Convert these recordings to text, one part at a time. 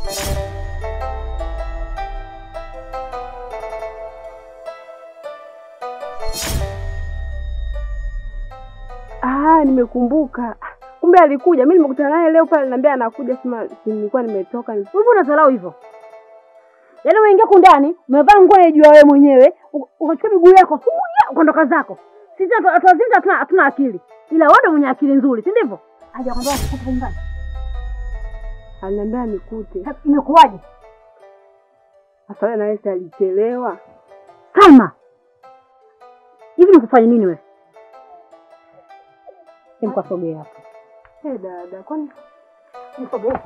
Ah, nimekumbuka. Kumbe alikuja. Mimi nimekutana naye leo pale, niambia anakuja, sema si nilikuwa nimetoka. Wewe mbona unadharau hivyo? Yaani umeingia huku ndani, umevaa nguo unayojua wewe mwenyewe, u- ukachukua miguu yako huya ukaondoka zako. Sisi watu watu wazima hatuna hatuna akili. Ila wewe ndio mwenye akili nzuri, si ndivyo? Haja kwambia kukupa nyumbani. Aliniambia nikute. Sasa Imekuwaje? Sasa wewe nawe si alichelewa. Salma. Hivi nikufanye nini wewe? Simkasogea hapo. Eh, dada, kwani Nisogee.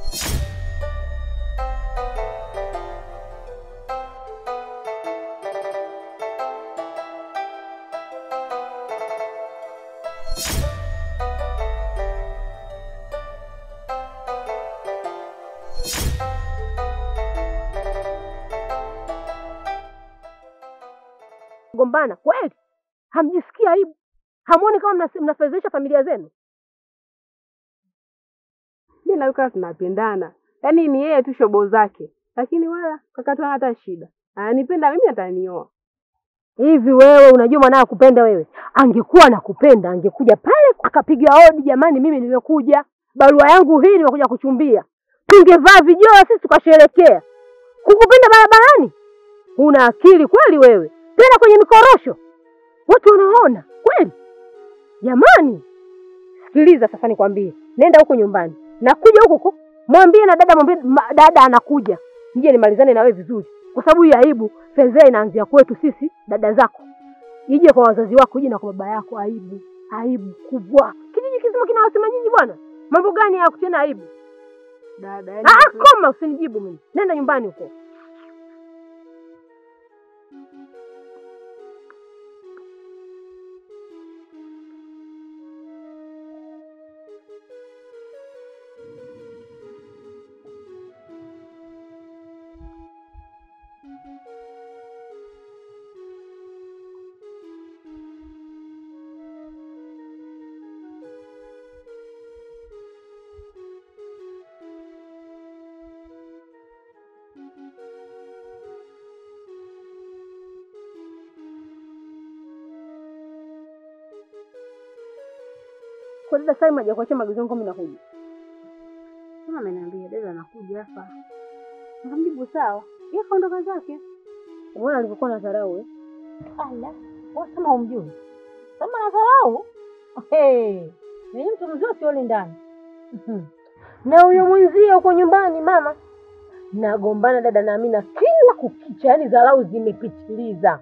Gombana kweli? Hamjisikii aibu? Hamuoni kama mnas- mnafedhesha familia zenu? mimi na Luka tunapendana. Yaani ni yeye tu shobo zake. Lakini wala kakatu hana hata shida. Ananipenda mimi atanioa. Hivi wewe unajua mwanao kupenda wewe? Angekuwa nakupenda angekuja pale akapiga hodi, jamani, mimi nimekuja, barua yangu hii nimekuja kuchumbia. Tungevaa vijoa sisi tukasherekea. Kukupenda barabarani? Una akili kweli wewe? Tena kwenye mikorosho, watu wanaona kweli? Jamani, sikiliza sasa, nikwambie, nenda huko nyumbani, nakuja huko huko, mwambie na dada, mwambie ma- dada anakuja, nije nimalizane na wewe vizuri, kwa sababu hii aibu fedhea inaanzia kwetu sisi dada zako, ije kwa wazazi wako, ije na kwa baba yako. Aibu, aibu kubwa. Kijiji kizima kinawasema nyinyi bwana, mambo gani ya kutiana aibu? Dada, yaani Ah, koma, usinijibu mimi, nenda nyumbani huko. Kwa dada Salma hajakuachia maagizo yangu, mimi nakuja. Kama ameniambia dada anakuja hapa. Nikamjibu sawa. Yeye kaondoka zake. Umeona alivyokuwa na dharau eh? Ala, wewe kama humjui. Kama nadharau. Hey, mimi mtu mzuri sioni ndani. Mhm. na huyo mwenzie huko nyumbani mama, nagombana dada na Amina kila kukicha, yaani dharau zimepitiliza.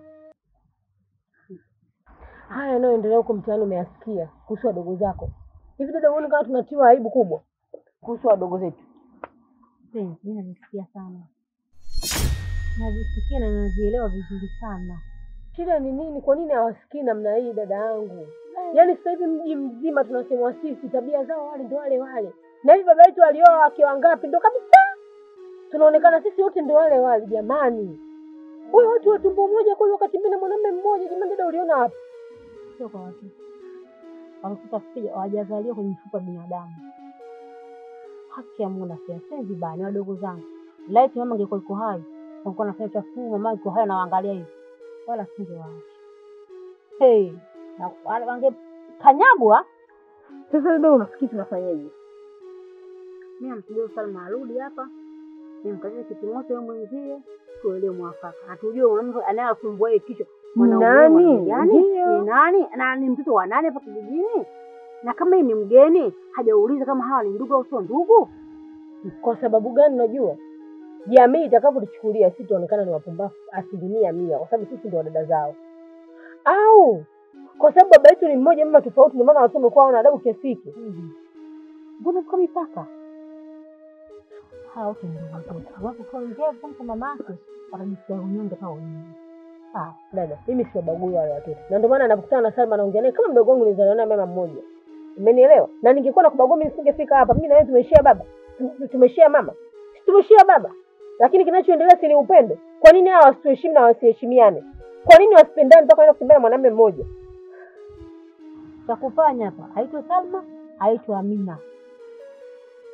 Haya yanayoendelea huko mtaani umeyasikia kuhusu wadogo zako. Hivi dada, huoni kama tunatiwa aibu kubwa kuhusu wadogo zetu? Mpenzi, mimi najisikia sana. Najisikia na nazielewa vizuri sana. Shida ni nini? Kwa nini hawasikii namna hii dada yangu? Yaani sasa hivi mji mzima tunasemwa sisi, tabia zao wale ndo wale wale, na hivi baba yetu alioa wake wangapi? Ndo kabisa tunaonekana sisi wote ndo wale wale. Jamani, wewe watu wa tumbo moja kweli, wakati mimi na mwanamume mmoja. Jamani dada, uliona wapi? Sio kwa watoto. Watoto pia hawajazaliwa kwenye mfuko wa binadamu. Haki ya Mungu nasema sasa vibaya ni wadogo zangu. Laiti mama angekuwa yuko hai, angekuwa anafanya chafu, mama yuko hai anawaangalia hivi. Wala singewaacha. Hey, na wale wangekanyagwa. Sasa dada, unafikiri tunafanyaje? Mimi namsubiri Salma arudi hapa. Nimkazie kitimoto yeye mwenzie, tuelewe mwafaka. Hatujue mwanamke anayesumbua yeye kichwa. Mwanaume Nani? mwanaume gani? Ndio. Ni nani? Na ni mtoto wa nani hapa kijijini? Na kama yeye ni mgeni, hajauliza kama hawa ni ndugu au sio ndugu? Kwa sababu gani? Unajua jamii itakavyotuchukulia sisi tuonekana ni wapumbavu asilimia mia, kwa sababu sisi ndio dada zao, au kwa sababu baba yetu ni mmoja, mama tofauti, ndio maana watu wamekuwa wana adabu kiasi hiki. Mbona kwa mipaka? Hawa wote ni ndugu zetu. Wako kwa ngevu mtu mamake, wanajisikia unyonge kama wenyewe. Sawa. Dada, mimi siwabagui wale watoto, na ndio maana napokutana na Salma naongea naye kama mdogo wangu, nilizaliwa naye mama mmoja. Umenielewa? Na ningekuwa nakubagua mimi nisingefika hapa. Mimi na wewe tumeshia baba, Tu- tumeshia mama, Si tumeshia baba, lakini kinachoendelea si ni upendo. Kwa nini hawa wasituheshimu na wasiheshimiane? Kwa nini wasipendane mpaka waenda kutembea na mwanamume mmoja? Cha kufanya hapa, haitwa Salma, haitwa Amina.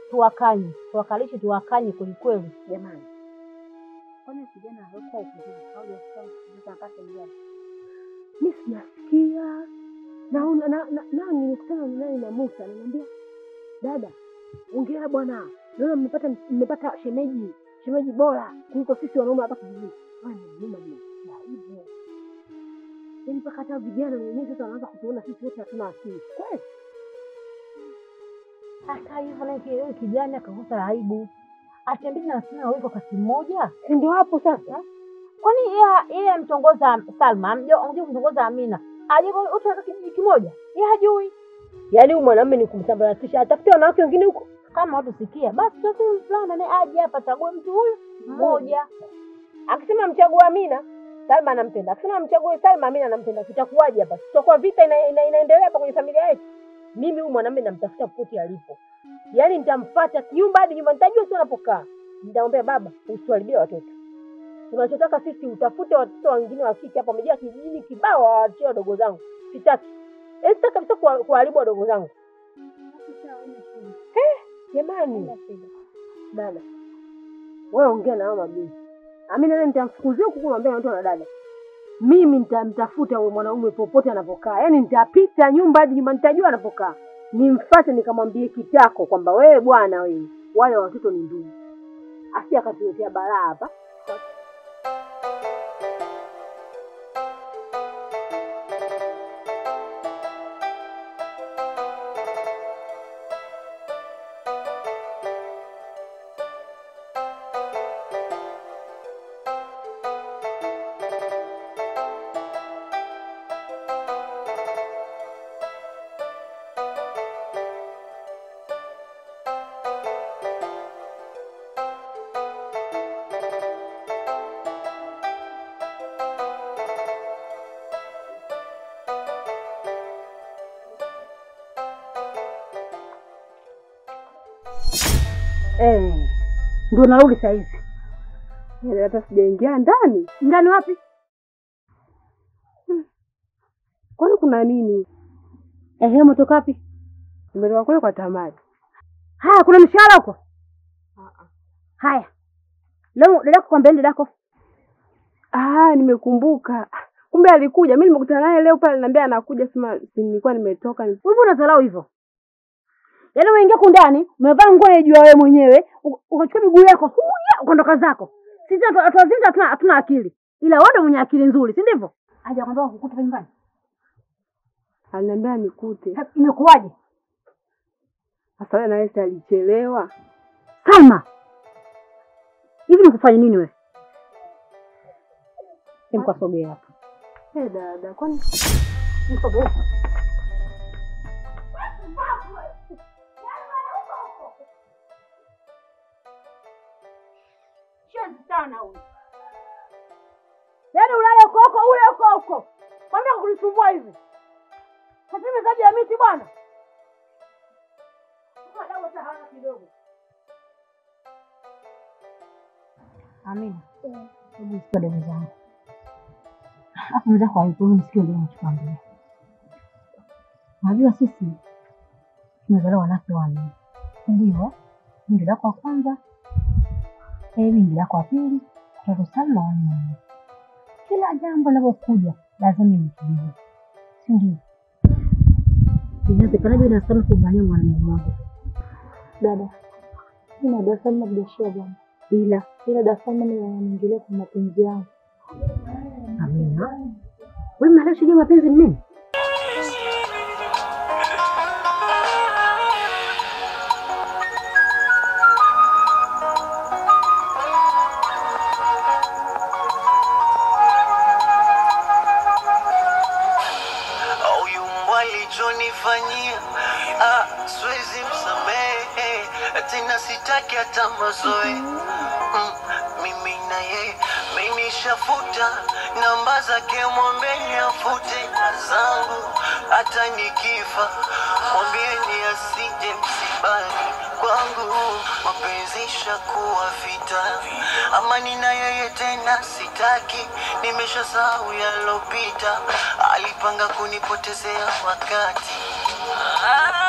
tuwakanye, tuwakalishe, tuwakanye kwelikweli. Jamani, kwani kijana hakuwa ukijua au hajasikia mpaka mjana? Mi sijasikia naona na, na, na, nimekutana naye na Musa ananiambia, dada, ongea bwana, naona mmepata mmepata shemeji shemeji bora kuliko sisi wanaume hapa kijijini. Bwana, nyuma nimesikia hivyo, yaani mpaka hata vijana wenyewe sasa wanaanza kutuona sisi wote hatuna akili kweli. Hata hivyo naye ki- huyu kijana akakosa aibu, atembee na wasichana wawili kwa wakati mmoja. Si ndio hapo sasa? Kwani yeye yeye amtongoza Salma, amjua amjua kumtongoza Amina, aje wote katika kijiji kimoja? Yeye hajui. Yaani huyu mwanamume ni kumsambaratisha, atafute wanawake wengine huko. Kama watu sikia, basi tuweke mvulana naye aje hapa, chague mtu huyu mmoja. Akisema mchague Amina, Salma anampenda. Akisema mchague Salma, Amina anampenda. Tutakuwaje hapa? Tutakuwa vita ina, ina, inaendelea hapa kwenye familia yetu. Mimi huyu mwanamume namtafuta popote alipo, yaani nitamfuata nyumba hadi nyumba, nitajua sio anapokaa. Nitamwambia baba, usituharibie watoto. Tunachotaka sisi utafute watoto wengine wa kike hapa, wamejaa kijijini kibao, waachie wadogo zangu. Sitaki, Eh, sitaki kabisa kuwa- kuharibu wadogo zangu. Eh, jamani, dada, wewe ongea na hao mabinti. Amina naye nitamfukuzia huku kumwambia na mtu na dada. Mimi nitamtafuta huyo mwanaume popote anapokaa, yaani nitapita nyumba hadi nyumba, nitajua anapokaa, nimfuate nikamwambie kitako kwamba wewe bwana, wewe wale watoto ni ndugu, asi akatuletea balaa hapa. Eh, ndio narudi saa hizi. Yaani hata sijaingia ndani. Ndani wapi? Kwani kuna nini? Ehe, umetoka wapi? Nimetoka kule kwa Tamari. Haya, kuna mshahara huko? Haya, leo dadako kwambia dadako Ah, nimekumbuka. Ah, Kumbe alikuja. Mimi nimekutana naye leo pale, niambia anakuja, sema si nilikuwa nimetoka. hivyo unadharau hivyo? Yaani umeingia huku ndani, umevaa nguo unayojua wewe mwenyewe, u- ukachukua miguu yako huya ukaondoka zako. Sisi watu watu wazima hatuna hatuna akili, ila wewe ndio mwenye akili nzuri, si ndivyo? Haja kwambia kukuta hapa nyumbani. Aliniambia nikute. Ha, Imekuwaje? Sasa wewe nawe si alichelewa. Salma, hivi nikufanye nini wewe? Hem, kwa sogea hapa. Eh, dada, kwani Nisogee hapa. Shenzi sana huyu. Yaani ulale huko huko ule huko huko. Kwambia kunisumbua hivi. Sasa mezaji ya miti bwana. Sasa dawa hata hana kidogo. Amina, hebu sikia dada zangu, hapo mza kwa hiyo msikio ndio nachokwambia. Najua sisi tumezaliwa wanawake wanne, ndio mimi ndio lako wa kwanza, mimi ndio lako wa pili, tatu Salma wa nne. Kila jambo linalokuja lazima nikijue, si ndio? Inawezekanaje na Salma kumbania mwanamume mmoja? Dada, mimi na Dar es Salaam biashara bwana, Ila ila Dar es Salaam ni wanaingilia kwa mapenzi yangu. Amina, wewe mara shida mapenzi ni nini? Huyu mbwa alichonifanyia, ah, siwezi msamehe tena, sitaki hata mazoe mm, mimi na yeye menishafuta namba zake, mwambeni afute na zangu, hata nikifa mwambieni asije msibani kwangu, mapenzi shakuwa vita, amani na yeye tena sitaki, nimeshasahau yalopita, alipanga kunipotezea wakati ah.